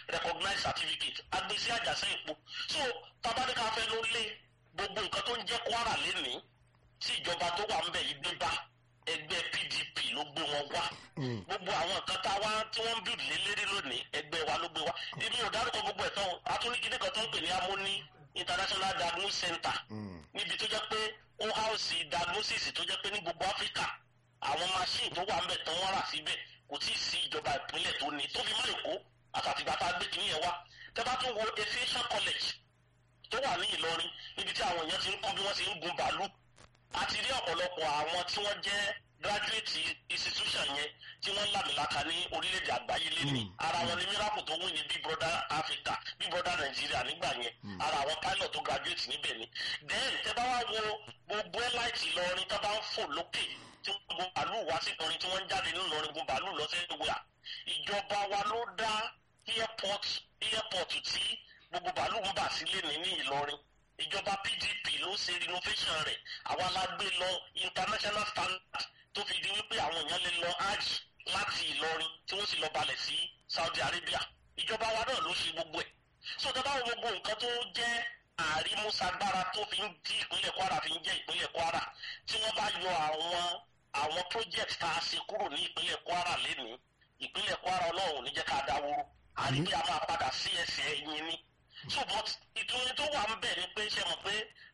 recognized certificate agbésí àjàsẹ́ ìpo so tabaníkà fẹ́ ló lé gbogbo nǹkan tó ń jẹ́ kwara lénìí tí ìjọba tó wà ń bẹ̀ yìí dé bá ẹgbẹ́ pdp ló gbé wọn wá gbogbo àwọn nǹkan tá a wá tí wọ́n ń bìrì lé lérí lónìí ẹgbẹ́ wa ló gbé wá èmi ò dárúkọ gbogbo ẹ̀ tán atúnikíní kan tó ń pè ní amóní international diagnosis center níbi tó jẹ́ pé ó house diagnosis tó jẹ́ pé ní gbogbo áfíríkà àwọn machine tó wà ń bẹ̀ tán wọ́n rà síbẹ̀ kò tí ì sí ìjọba ìpínlẹ̀ tó ní tó fi má èkó àtàtìgbà tá a gbé kínní yẹn wá tẹ́ bá tún wo aviation college tó wà ní ìlọrin níbi tí àwọn èèyàn ti ń kọ́ bí wọ́n ti ń gun bàálù a ti rí ọ̀pọ̀lọpọ̀ àwọn tí wọ́n jẹ́ graduate institution yẹn tí wọ́n lámìlaka ní orílẹ̀-èdè àgbáyé lẹ́nu ara wọn ni miracle tó wí ní big brother africa big brother nigeria nígbà yẹn ara àwọn pilot tó graduate níbẹ̀ ni then tẹ́ bá wá wo gbogbo elite ìlọrin tó bá ń fò lókè tí wọ́n gun bàálù wá sí ìlọrin tí wọ́n ń jáde nínú ìlọrin gun bàálù lọ sí ìwé à ìjọba wa ló dá airport airport tí gbogbo bàálù ń bà sílé ní ní ìlọrin ìjọba pdp ló ṣe renovation rẹ̀ àwa la gbé lọ international standard tó fi di wípé àwọn èèyàn lè lọ hajj láti ìlọrin tí wọ́n sì lọ balẹ̀ sí saudi arabia ìjọba wa náà ló ṣe gbogbo ẹ̀ so tó bá wo gbogbo nǹkan tó jẹ́ àrímúsagbára tó fi ń di ìpínlẹ̀ kwara fi ń jẹ́ ìpínlẹ̀ kwara tí wọ́n bá yọ àwọn àwọn project tá a ṣe kúrò ní ìpínlẹ̀ kwara lénìí ìpínlẹ̀ kwara ọlọ́run ní jẹ́ ká dáwóró àrí bí a máa padà sí ẹsẹ̀ ẹ̀yìn ni so but ìtúni tó wà ń bẹ̀ ni pé ṣe mọ̀ pé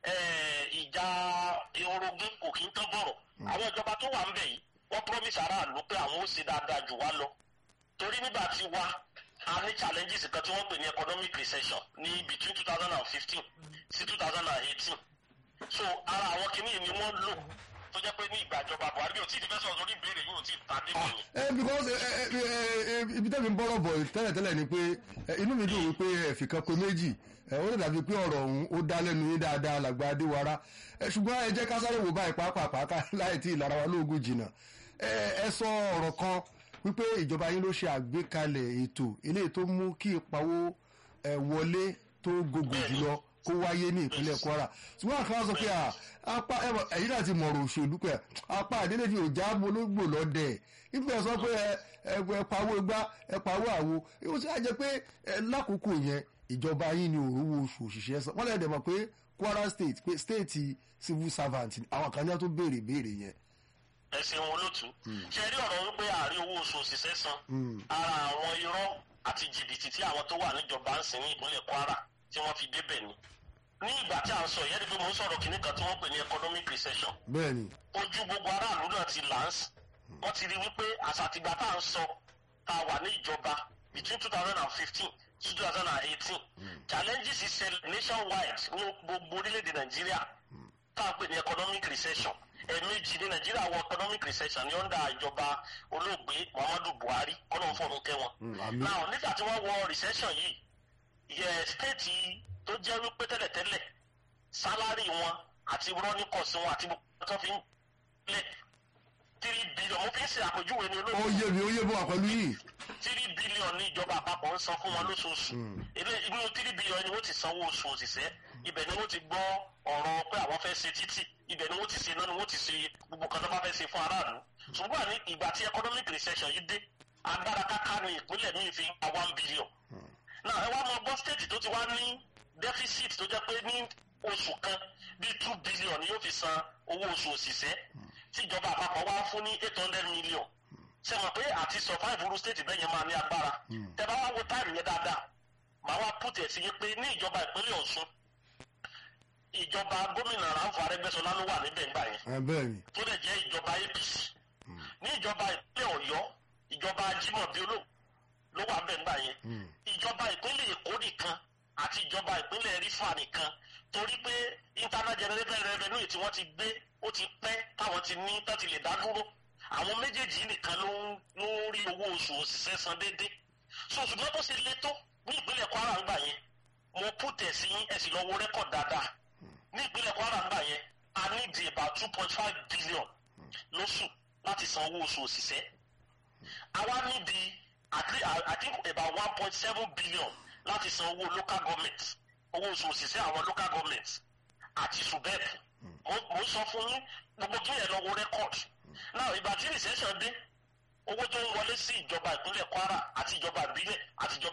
ìjà orogún kò kí ń tán bọ̀rọ̀ àwọn ìjọba tó wà ń bẹ̀ yìí wọ́n promise aráàlú pé àwọn ó ṣe dáadáa jù wá lọ torí nígbà tí wá a ní challenges kan tí wọ́n pè ní economic recession ní between two thousand and fifteen sí two thousand and eighteen so ara àwọn kìíní ni wọ́n lò tó jẹ́ pé ní ìgbàjọba buhari bí o tí ì fẹ́ sọ̀rọ̀ lórí ìbéèrè yìí o tí ì ta dé wọ̀nyí. ẹ because ẹ ẹ ẹ ibi tẹ́mi ń bọ́rọ̀ bọ̀ tẹ́lẹ̀tẹ́lẹ̀ ni pé inú mi dùn wípé ẹ̀fì kan pé méjì ẹ ó lè dàbí pé ọ̀rọ̀ ọ̀hún ó dá lẹ́nu yín dáadáa làgbà adéwara ẹ ṣùgbọ́n ẹ jẹ́ ká sáré wò báyìí pàápàá ká láì tí ìlara wa lóògùn jìnnà ẹ ẹ sọ ọ̀rọ̀ kan wípé ìjọba yín ló ṣe àgbékalẹ̀ ètò eléyìí tó mú kí ìpawó ẹ wọlé tó gògò jùlọ kó wáyé ní ìpínlẹ̀ kwara ṣùgbọ́n àkàrà sọ pé apá ẹ̀yìn náà ti mọ̀rọ̀ òṣèlú pé apá àdélé fi òjá bológbò lọ́dẹ̀ nígbà sọ pé ẹ̀pàwó igbá ẹ̀pàwó àwo ó sì á jẹ́ pé lákòókò yẹn ìjọba yín ni òrówó oṣù òṣìṣẹ́ sọ wọ́n lè dẹ̀ mọ̀ pé kwara state pé state civil servant àwọn kan ní wọ́n tó béèrè béèrè yẹn. ẹ ṣeun olótú ṣe rí ọ̀rọ̀ wípé àárín owó oṣù òṣìṣẹ́ san ara àwọn irọ́ àti jìbìtì tí àwọn tó wà níjọba ń sìn ní ìpínlẹ̀ kwara tí wọ́n fi débẹ̀ ni ní ìgbà tí a ń sọ yẹn ni pé mo ń sọ̀rọ̀ kìnnì kan tí wọ́n pè ní economic recession. bẹ́ẹ̀ni. ojú gbogbo aráàlú náà ti lance wọ́n ti rí wípé àṣàtìgbà tá à ń sọ tá a wà ní ìjọba between two thousand and fifteen to two thousand and eighteen challenges ṣẹlẹ̀ nationwide ní gbogbo orílẹ̀-èdè nàìjíríà tá a pè ní economic recession ẹ̀ẹ̀mejì ní nàìjíríà wọ economic recession ní ọ̀ndà ìjọba olóògbé muhammadu buhari kọ́nà fọ́ọ̀nù kẹwọn. now nígbà tí wọ́n wọ recession yìí yẹ stéètì tó jẹ́ wípé tẹ́lẹ̀tẹ́lẹ̀ sálárì wọn àti rọ́nìkọ̀sí wọn àti gbogbo tó fi ń lẹ̀ tírí bílíọ̀n mo fi ń ṣe àpèjúwe ní olóògbé. ó yé mi ó yé bọ́ àpẹlú yìí. tírí bílíọ̀n ní ìjọba àpapọ̀ ń san fún wọn lóṣooṣù inú tírí bílíọ̀n ni wọ́n ti sanwó oṣù òṣìṣẹ́ ibẹ̀ ni wọ́n ti gbọ́ ọ̀rọ̀ pé àwọn fẹ́ ṣe títì ibẹ̀ ni wọ́n ti ṣe náà ni wọ́n ti ṣe gbogbo kan tó bá fẹ́ ṣe fún aráàlú ṣùgbọ́n ní ìgbà tí economic recession yìí dé agbára káká ní ìpínlẹ̀ míì fi gba one billion náà ẹ wá mọ gbọ́ state tó ti wá ní deficit tó jẹ́ pé ní oṣù kan bíi two billion ni yóò fi san owó oṣù òṣìṣẹ́ tí ìjọba àpapọ̀ wá fún ní eight hundred million ṣe mọ̀ pé àti survive ru state bẹ́ẹ̀ yẹn máa ní agbára tẹ bá wá wo táìmù yẹn dáadáa màá wá put ẹ̀ sí yẹn pé ní ìjọba ìpínlẹ̀ ọ̀ṣun ìjọba gómìnà ráńfọ arẹgbẹsọlá ló wà níbẹ̀ ńgbà yẹn tó lè jẹ́ ìjọba apc ní ìjọba ìpínlẹ̀ ọ̀yọ́ ìjọba jimoh biolo ló wà bẹ́ẹ̀ ńgbà yẹn ìjọba ìpínlẹ̀ èkó nìkan àti ìjọba ìpínlẹ̀ rífà nìkan torí pé internal generated revenue tí wọ́n ti gbé ó ti pẹ́ táwọn ti ní tó ti lè dá dúró àwọn méjèèjì nìkan ló ń rí owó oṣù òṣìṣẹ́ san déédéé so ṣùgbọ́n tó ṣe lé tó ní ìpínlẹ̀ kwara ńgbà yẹn mo pùtẹ̀ sí ẹ̀sìn lọ́wọ́ rẹ́kọ̀d dáadáa ní ìpínlẹ̀ kwara ńgbà yẹn a ní di about two point five billion lóṣù láti san owó oṣù òṣìṣẹ́ àwa ní di i think about one point seven billion láti san owó local government owó oṣù òṣìṣẹ́ àwọn local government àti subep mo sọ fún yín gbogbo kí ẹ lọ wo record náà ìgbà tí recession dé owó tó ń wọlé sí ìjọba ìpínlẹ̀ kwara àti ìjọba ìbílẹ̀ àti